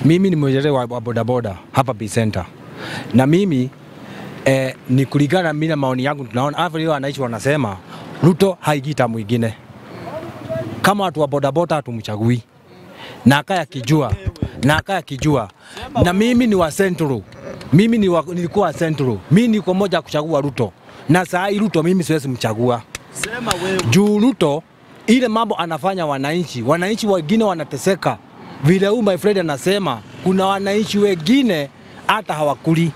Mimi ni mwenyekiti wa wa bodaboda hapa Bay Center, na mimi eh, ni kulingana mimi na maoni yangu, tunaona hapa leo wananchi wanasema Ruto haigita mwingine kama watu wa bodaboda hatumchagui na akaya akijua na akaya akijua, na mimi ni wa Central, mimi ni wa, nilikuwa wa Central, mimi niko moja kuchagua Ruto, na saa hii Ruto mimi siwezi mchagua juu Ruto ile mambo anafanya wananchi, wananchi wengine wanateseka. Vile huyu my friend anasema, kuna wananchi wengine hata hawakuli,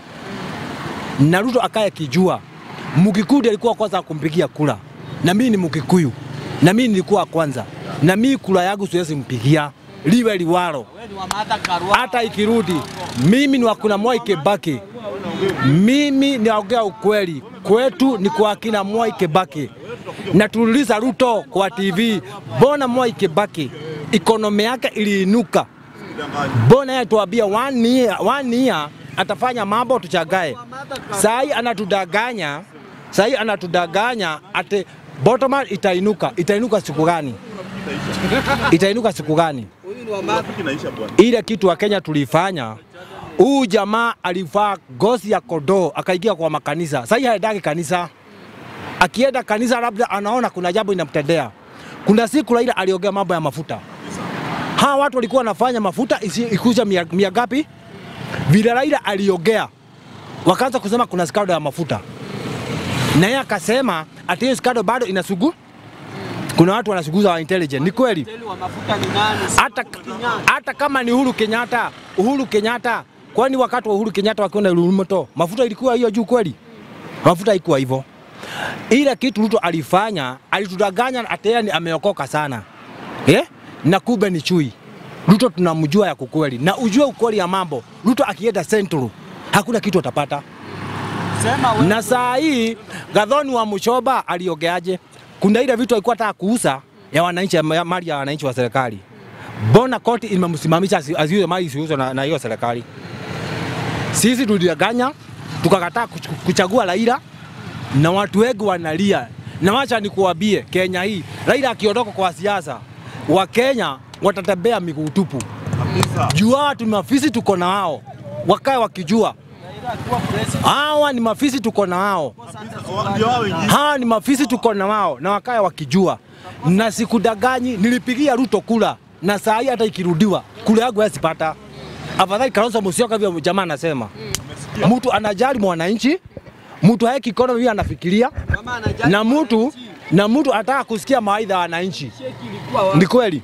na Ruto akaye kijua. Mkikuyu alikuwa kwanza kumpigia kura, na mimi ni Mkikuyu, na mimi nilikuwa kwanza, na mimi kura yangu siwezi mpigia liwe liwalo, hata ikirudi. Mimi ni wakuna Mwai Kibaki, mimi naongea ukweli, kwetu ni kwa kina Mwai Kibaki na tuliuliza Ruto kwa TV, mbona Mwai Kibaki ikonomi yake iliinuka? Mbona yeye tuambia one year, one year atafanya mambo tuchagae. Saa hii anatudanganya, saa hii anatudanganya ate bottom line itainuka. Itainuka siku gani? Itainuka siku gani? Ile kitu wa Kenya tulifanya, huu jamaa alivaa ngozi ya kondoo akaingia kwa makanisa. Sasa hii haendagi kanisa akienda kanisa labda anaona kuna jambo inamtendea. Kuna siku Raila aliongea mambo ya mafuta, hawa watu walikuwa wanafanya mafuta isi- ikuja mia, mia gapi? Vile Raila aliongea, wakaanza kusema kuna skado ya mafuta, na yeye akasema ati hiyo skado bado inasugu kuna watu wanasuguza wa intelligent. Ni kweli hata, hata kama ni Uhuru Kenyatta, Uhuru Kenyatta, kwani wakati wa Uhuru Kenyatta wakiona Ruto mafuta ilikuwa hiyo juu kweli? Mafuta haikuwa hivyo. Ile kitu Ruto alifanya, alitudanganya ati yeye ni ameokoka sana eh? na kumbe ni chui. Ruto tunamjua ya kukweli, na ujue ukweli ya mambo. Ruto akienda Central hakuna kitu atapata. Na saa hii Gathoni wa Mushoba aliongeaje? Kuna ile vitu alikuwa anataka kuuza ya wananchi, ya mali ya wananchi wa serikali. Mbona koti imemsimamisha asi- asiuze mali isiuzwe na na hiyo serikali? Sisi tulidanganya tukakataa kuch- kuchagua Raila na watu wengi wanalia, na wacha nikuambie, Kenya hii Raila akiondoka kwa siasa, Wakenya watatembea miguu tupu. Juu hawa tu mafisi tuko na wao, wakae wakijua hawa ni mafisi tuko na wao, hawa ni mafisi tuko na wao, na wakae wakijua. Na sikudaganyi, nilipigia Ruto kula na saa hii hata ikirudiwa kula yangu yasipata. Afadhali Kalonzo Musyoka, hivyo jamaa anasema mtu anajali mwananchi, mtu haeki economy hiyo anafikiria, na mtu na mtu anataka kusikia mawaidha ya wananchi. Ni kweli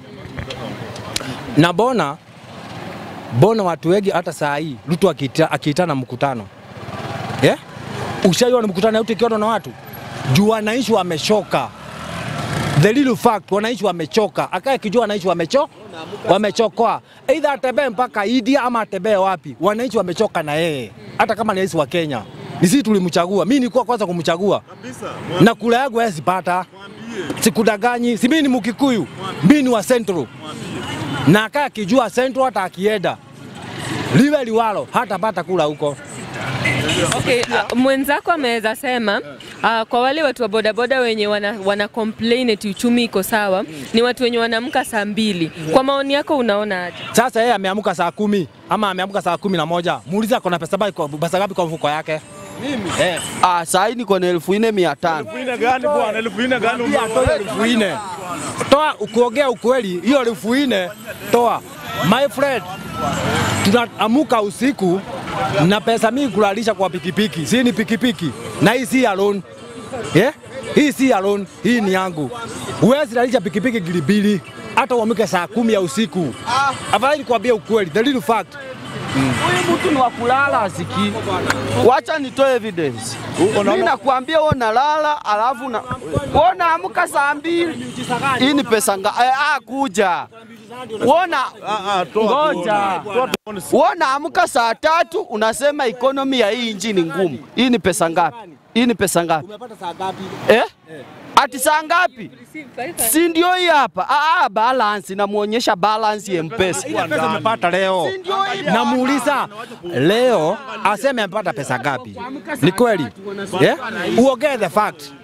na bona bona watu wengi hata saa hii Ruto akiita- akiitana mkutano yeah? Ushaiona mkutano yote ikiona na watu juu wananchi wamechoka. The little fact wananchi wamechoka, akae kijua wananchi wamecho wamechokoa, either atembee mpaka India ama atembee wapi, wananchi wamechoka na yeye, hata kama ni rais wa Kenya. Ni sisi tulimchagua, mimi nilikuwa kwanza kumchagua na kula yangu yeye sipata, sikudaganyi, si mimi ni Mkikuyu, mimi ni wa Central na akae akijua Central, hata akienda liwe liwalo, hatapata kula huko. Okay, uh, mwenzako ameweza sema uh, kwa wale watu wa bodaboda wenye wana, wana complain eti uchumi iko sawa ni watu wenye wanaamka saa mbili. Kwa maoni yako unaona aje? Sasa yeye ameamka saa kumi ama ameamka saa kumi na moja muulize ako na pesa ngapi kwa- pesa ngapi kwa mfuko yake? Eh, Ah, saa hii niko na elfu nne mia tano. Ine gani bwana? Elfu ine gani pia toa elfu nne toa, ukuongea ukweli, hiyo elfu nne toa. My friend, tunaamuka usiku na pesa mingi kulalisha kwa pikipiki, si ni pikipiki na hii si ya loan yeah? Hii si ya loan, hii ni yangu. Huwezi lalisha pikipiki gilibili hata uamke saa kumi ya usiku. Afadhali nikwambie ukweli, the little fact Huyu mtu ni wa kulala asiki. Wacha nitoe evidence. Mimi nakwambia wewe unalala alafu na wewe unaamka saa mbili. Hii ni pesa nga eh, ah, kuja. Wona ngoja. Wewe unaamka saa tatu unasema economy ya hii nchi ni ngumu. Hii ni pesa ngapi? Hii ni pesa ngapi? umepata saa ngapi? Eh? Ati saa ngapi? Si ndio hii hapa? Ah, ah, balance namuonyesha balance ya M-Pesa. Ile pesa umepata leo, namuuliza leo aseme amepata pesa ngapi? Ni kweli yeah? Uongee the fact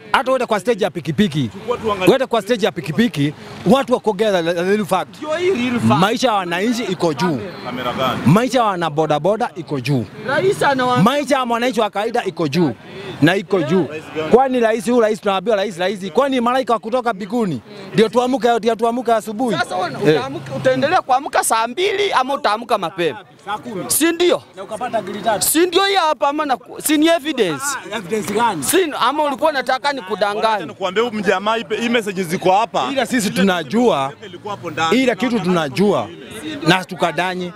hata uende kwa stage ya pikipiki, uende kwa stage ya pikipiki, watu wakogea the real fact, Ndio hii real fact. maisha ya wananchi iko juu, Kamera gani? maisha ya wanabodaboda iko juu, Rais anawa maisha ya mwananchi wa kawaida iko juu na iko juu. Kwani rais huyu rais tunaambiwa rais rais, kwani malaika wa kutoka mbinguni ndio tuamke ndio tuamke asubuhi? Sasa wewe utaamka- utaendelea kuamka saa mbili ama utaamka mapema, si ndio? Na ukapata gili tatu. Si ndio hii hapa ama na, si ni evidence Evidence gani? si, ama ulikuwa unataka nikudanganye? Nikuambia huyu mjamaa hii hii message ziko hapa. Ila sisi tunajua Ilikuwa hapo ndani. ile kitu tunajua na tukadanyi.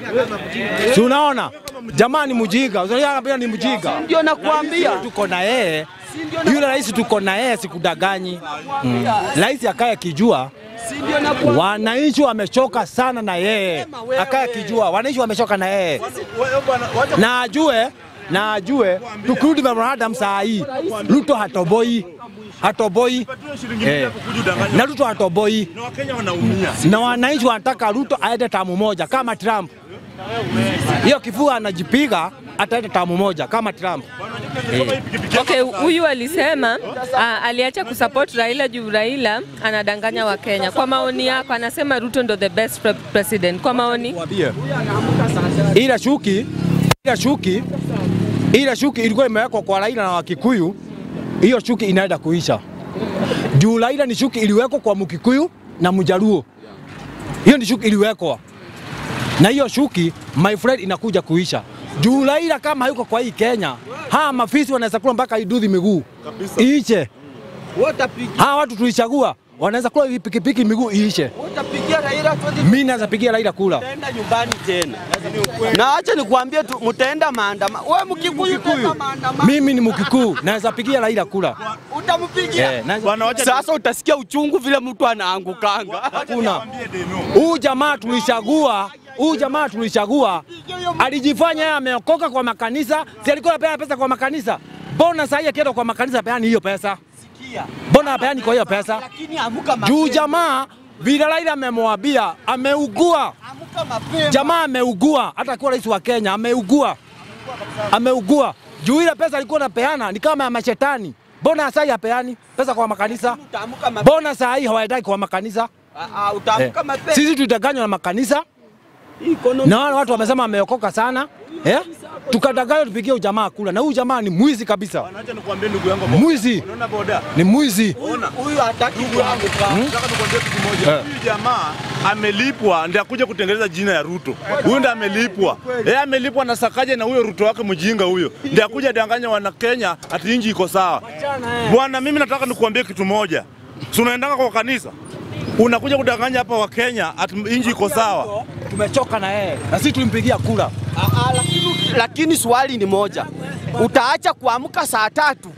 Si unaona jamaa ni mjinga, unaona pia ni mjinga. Ndio nakwambia. Tuko na yeye yule rais, tuko na yeye, sikudaganyi. Mm. Rais akaye kijua Si ndio nakwambia. wananchi wamechoka sana na yeye, akaye kijua wananchi wamechoka na yeye, Wewe bwana, wacha na ajue na ajue tukirudi memorandum saa hii Ruto hatoboi hatoboi tupatiwe shilingi mbili Eh. ya kukuja udanganya. na Ruto hatoboi Na Wakenya wanaumia. na wananchi wanataka Ruto aende tamu moja kama Trump. Hiyo kifua anajipiga ataenda tamu moja kama Trump. Kama hii pikipiki yako Okay, huyu alisema uh, aliacha kusupport Raila juu Raila anadanganya Wakenya. Kwa maoni yako, anasema Ruto ndo the best pre president. Kwa maoni Ile shuki ile shuki ile shuki ilikuwa imewekwa kwa Raila na Wakikuyu, hiyo shuki inaenda kuisha. Juu Raila ni shuki iliwekwa kwa Mkikuyu na Mjaluo, hiyo ni shuki iliwekwa na hiyo shuki my friend inakuja kuisha. Juu Raila kama hayuko kwa hii Kenya, hawa mafisi wanaweza kula mpaka idudhi miguu iiche. Watapigia Hawa watu tulichagua wanaweza kula hii pikipiki miguu iishe. watapigia Raila 20 Mimi naweza pigia Raila kula. Mtaenda nyumbani tena. Na acha nikwambie tu mtaenda maandamano. Wewe Mkikuyu utaenda maandamano. Mimi ni Mkikuyu, naweza pigia Raila kula. Utampigia. Eh, naweza- Bwana wacha Sasa utasikia uchungu vile mtu anaangukanga. Hakuna. niwaambie Deno. Huyu jamaa tulichagua, huyu jamaa tulichagua alijifanya yeye ameokoka kwa makanisa, si alikuwa anapeana pesa kwa makanisa? Mbona sasa yeye akienda kwa makanisa apeani hiyo pesa? Mbona apeani kwa hiyo pesa? Lakini amuka Juu mapema. jamaa vile Raila amemwambia ameugua, Amuka mapema. jamaa ameugua, hata akiwa rais wa Kenya ameugua, ameugua juu ile pesa alikuwa anapeana ni kama ya mashetani. Mbona sasa hapeani pesa kwa makanisa? Utaamka mapema. Mbona saa hii hawaendaki kwa makanisa? Ah, ah, Utaamka Eh, mapema. Sisi tutaganywa na makanisa Economy. na wale watu wamesema ameokoka sana eh? Tukadanganywa tupigie ujamaa kula, na huyu jamaa ni mwizi kabisa, Bwana wacha nikwambie ndugu yangu. mwizi Unaona boda? ni mwizi. Huyu hataki kuanguka. Nataka tukwambie kitu kimoja. Eh. Huyu jamaa amelipwa ndiye akuja kutengeneza jina ya Ruto. Huyu ndiye amelipwa. Yeye amelipwa na Sakaja na huyo Ruto wake mjinga huyo. Ndiye akuja danganya wana Kenya ati inji iko sawa. Bwana mimi nataka nikuambie kitu moja. Si unaendanga kwa kanisa? Unakuja kudanganya hapa wa Kenya ati inji iko sawa. Tumechoka na yeye na sisi tulimpigia kula. Ah, ah, lakini, lakini swali ni moja. Utaacha kuamka saa tatu.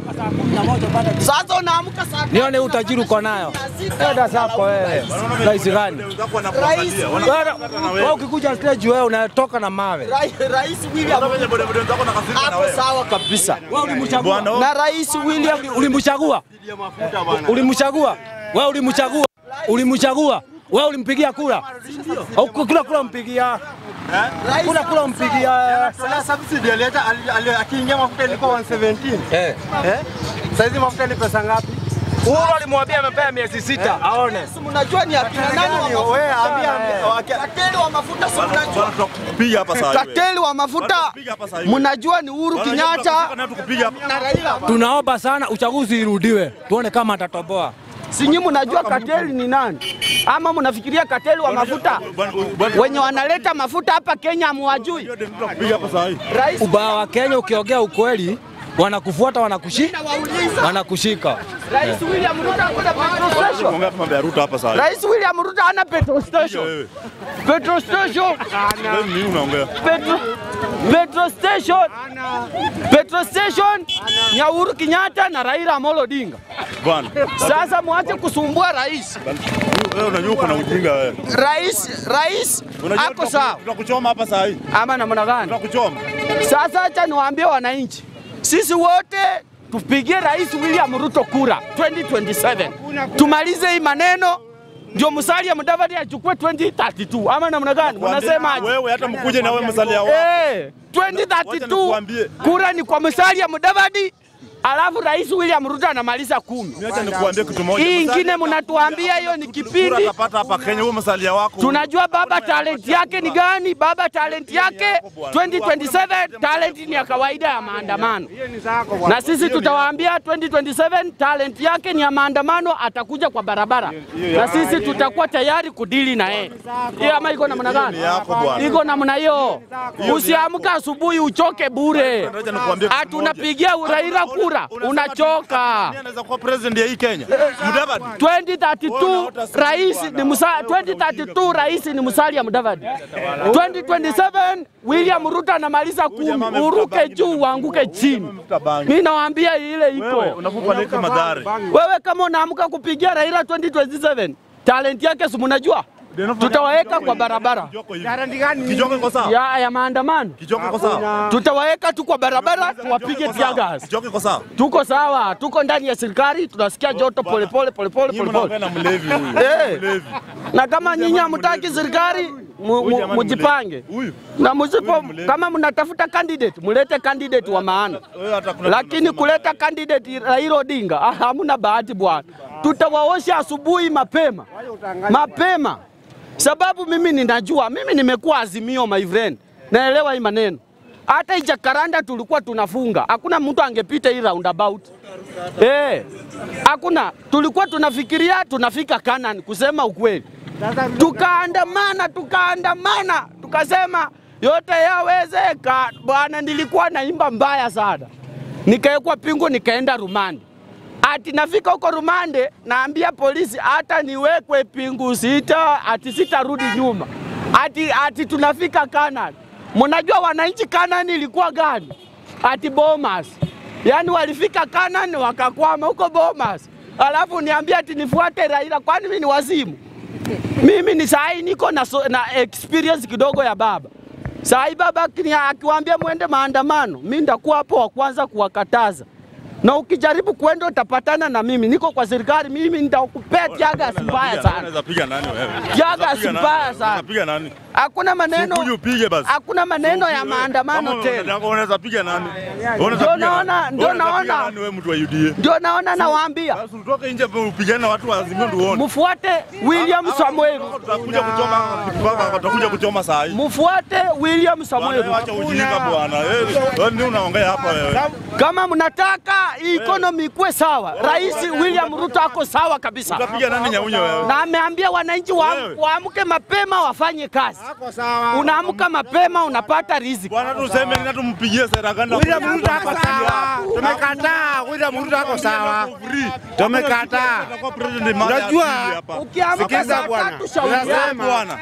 Sasa unaamka saa tatu. Nione utajiri uko nayo. Enda zako wewe. Rais gani? Wenzako wanakuangalia. Wanakukata na Wewe wewe. ukikuja stage wewe unatoka na mawe. Rai- Rais William Hata wenye bodaboda wenzako wanakasirika na hapo wewe. sawa kabisa. Wewe ulimchagua. Bwana Na Rais William Ulimchagua? Ulimchagua? Wewe ulimchagua? Ulimchagua? Wewe ulimpigia kula? Au kula kula mpigia? Kula kula mpigia? Sasa subsidy alileta ali- ali- akiingia mafuta ilikuwa 117. Eh. Eh? Saizi mafuta ni pesa ngapi? Uhuru alimwambia amepea miezi sita aone. mnajua ni akina nani wa mafuta? Wewe ambia ambia- Kateli wa mafuta si mnajua. Bwana tutakupiga hapa saa hii. Kateli wa mafuta Wanakupiga hapa saa hii. mnajua ni Uhuru Bwana, Kenyatta na tukupiga hapa. na Raila. Tunaomba sana uchaguzi irudiwe, tuone kama atatoboa. Si nyinyi mnajua kateli ni nani? Ama mnafikiria kateli wa mafuta Bwana, bwana, wenye wanaleta mafuta hapa Kenya hamwajui? ndio tutakupiga hapa saa hii. Rais Ubaya wa Kenya, ukiongea ukweli wanakufuata, wanakushi, wauliza wanakushika. Rais William Ruto hakuna petrol station. Tuongea mambo ya Ruto hapa saa hii. Rais William Ruto hana petrol station. Wewe. Petrol station. Wewe nini unaongea? Petrol petrol station. Petrol station ya Uhuru Kenyatta na Raila Amolo Odinga. Bwana. Sasa mwache kusumbua rais. Wewe unajua uko na ujinga wewe. Rais rais Unajua ako tutaku- sawa Tutakuchoma hapa saa hii. ama namna gani? Tutakuchoma. Sasa acha niwaambie wananchi, sisi wote tupigie Rais William Ruto kura 2027 tumalize hii maneno, ndio Musalia Mudavadi achukue 2032 ama namna gani? Mnasemaje? Wewe hata mkuje na wewe msalia wako. Eh, Wacha 2032 nikuambie. kura ni kwa Musalia Mudavadi alafu Rais William Ruto anamaliza kumi. Acha nikuambie kitu moja. Hii ingine Musalia mnatuambia hiyo ni kura kipindi. atapata hapa Kenya, huyo msalia wako. Tunajua baba talent yake ni gani? Baba talent yake 2027 talent ni ya kawaida ya maandamano, na sisi tutawaambia 2027 talent yake ni ya maandamano, atakuja kwa barabara na sisi tutakuwa tayari kudili na yeye. Hiyo ama iko namna gani? Ni yako bwana. Iko namna hiyo. Usiamka asubuhi uchoke bure. Acha nikuambie kitu moja. Hatunapigia Raila kura, Unasema unachoka. nani anaweza kuwa president ya hii Kenya? Mudavadi. 2032 rais ni Musa, 2032 rais ni Musalia Mudavadi. 2027 William Ruto anamaliza kumi, uruke juu uanguke chini. Mimi nawaambia ile iko. Wewe unakupa leki madhari. Wewe kama unaamka kupigia Raila 2027 talent yake si mnajua, tutawaweka kwa barabara Kijoko iko sawa? ya, ya maandamano, Kijoko iko sawa? tutawaweka tu kwa barabara tuwapige tear gas. Kijoko iko sawa? Tuko sawa, tuko ndani ya serikali, tunasikia joto polepole polepole Nyinyi polepole. mnaongea na mlevi huyu. Eh. Mlevi. na kama nyinyi hamtaki serikali mu- mu- jamani mujipange Huyu. na musipo, mlevi. kama mnatafuta candidate mulete candidate wa maana, Wewe hata kuna lakini kuleta candidate Raila Odinga ah, hamna bahati bwana. Tutawaosha asubuhi mapema mapema, sababu mimi ninajua, mimi nimekuwa Azimio my friend, naelewa hii maneno. Hata hii Jacaranda tulikuwa tunafunga, hakuna mtu angepita hii roundabout eh, hakuna. Tulikuwa tunafikiria tunafika Canaan, kusema ukweli tukaandamana tukaandamana tukasema yote yawezeka bwana. Nilikuwa naimba mbaya sana, nikawekwa pingu, nikaenda rumande. Ati nafika huko rumande, naambia polisi hata niwekwe pingu sita, ati sitarudi nyuma, ati, ati tunafika Canaan. Mnajua wananchi Canaan ilikuwa gani? Ati Bomas, yaani walifika Canaan wakakwama huko Bomas, alafu niambia ati nifuate Raila, kwani mimi ni wazimu? Mimi ni sahi niko na, so, na experience kidogo ya baba. Sahi baba akini- akiwaambia mwende maandamano, mi ndakuwa hapo wa kwanza kuwakataza, na ukijaribu kwenda utapatana na mimi. Niko kwa serikali, mimi nitakupea tiaga mbaya sana, Unaweza piga nani wewe? tiaga Unaweza piga nani? mbaya sana. Unaweza piga nani? Hakuna maneno, Ukuje upige basi. hakuna maneno ya maandamano Kama tena. unataka unaweza piga nani? Unaweza Ndio piga naona- nani? ndio Unaweza piga naona. nani wewe mtu wa UDA? Ndio naona nawaambia Basi utoke nje upigane na watu wa Azimio ndio uone. mfuate William Samuel, Tutakuja kuchoma mpaka tutakuja kuchoma saa hii. mfuate William Bwana, Samuel. wewe acha ujinga bwana. Eh, Wewe ndio unaongea hapa wewe. Kama mnataka hii economy ikuwe sawa, Rais William Ruto ako sawa kabisa, Utapiga nani nyaunyo wewe? na ameambia wananchi wa- Wewe. waamke mapema wafanye kazi. Unaamka mapema unapata riziki. Bwana tuseme nini tumpigie Seraganda. William Ruto ako sawa. Tumekataa. William Ruto ako sawa. Tumekataa. Atakuwa president mara ya Unajua, pili hapa. Ukiamka Sikiza saa bwana. tatu shauri Unasema, yako. Bwana.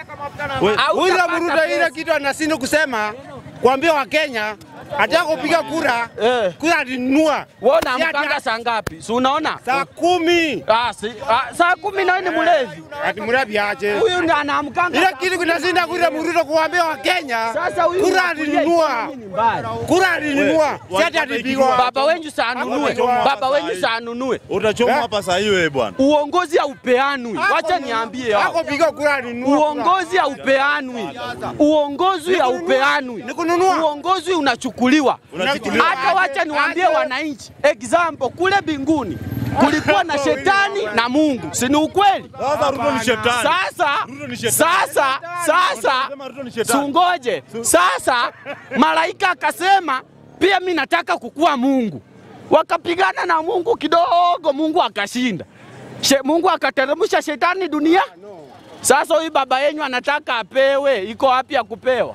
William Hautapata Ruto ile pesa. kitu anashinda kusema kuambia Wakenya ataka kupiga kura, Eh. kura alinunua Wewe Si unaamkanga ati- saa ngapi? Si unaona? saa kumi. Ah, si, ah, saa kumi na ni mlevi. Ati mrabi aje. Huyu ndiye anaamkanga. Ile saa kitu kumi. kinashinda William Ruto kuambia Wakenya Sasa huyu kura unakulia alinunua. economy ni mbaya. Kura alinunua. Si ati atapigwa. Baba wenyu saa anunue. Hapa Baba saa hii. wenyu saa anunue. Utachoma Eh? hapa saa hii wewe bwana. Uongozi haupeanwi. Wacha niambie hapo. Ako piga kura alinunua. Uongozi haupeanwi, uongozi haupeanwi, Ni kununua. uongozi unachukuliwa. Unachukuliwa. Hata wacha niwaambie wananchi, example kule binguni kulikuwa na shetani na Mungu, si ni ukweli? Sasa Ruto ni shetani. Sasa Ruto ni shetani. sasa sasa, Unasema Ruto ni shetani. sungoje sasa, malaika akasema pia mi nataka kukuwa Mungu, wakapigana na Mungu kidogo, Mungu akashinda. She, Mungu akateremsha shetani dunia. Sasa huyu baba yenyu anataka apewe, iko wapi ya kupewa?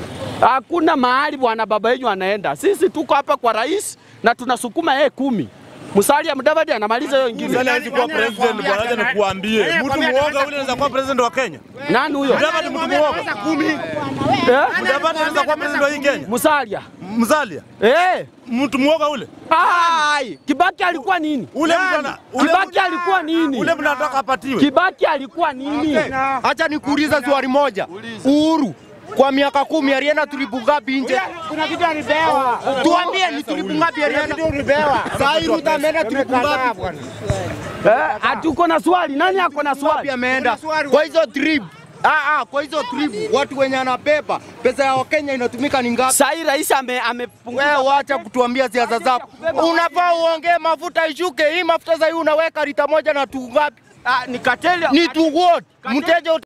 Hakuna mahali bwana baba yenyu anaenda. Sisi tuko hapa kwa rais na tunasukuma yeye kumi. Musalia Mudavadi anamaliza hiyo ingine. Sasa hawezi kuwa president bwana, acha nikuambie. Mtu muoga ule anaweza kuwa president wa Kenya. Nani huyo? Mudavadi mtu muoga. Eh? Mudavadi anaweza kuwa president wa hii Kenya. Musalia. Mzalia. Eh. Mtu muoga ule. Ai, Kibaki alikuwa nini? Ule mtu ana ule Kibaki mtu- alikuwa nini? Ule mnataka apatiwe. Kibaki alikuwa nini? Acha nikuuliza swali moja. Uhuru kwa miaka kumi alienda tulipu ngapi nje? Kuna kitu alipewa. Tuambie ni tulipu ngapi alienda? Saa hii Ruto ameenda tulipu ngapi? Eh, ati uko na swali? Nani ako na Ngapi swali? ameenda? Kwa hizo trip Ah, ah, kwa hizo tribu watu wenye anabeba pesa ya Wakenya inatumika ni ngapi? Sasa hii rais ame amepunguza Wewe wacha kutuambia siasa zako. Unafaa uongee mafuta ishuke. Hii mafuta sasa hii unaweka lita moja na tu ngapi? ah, ni kateli Ni tu what? Mteja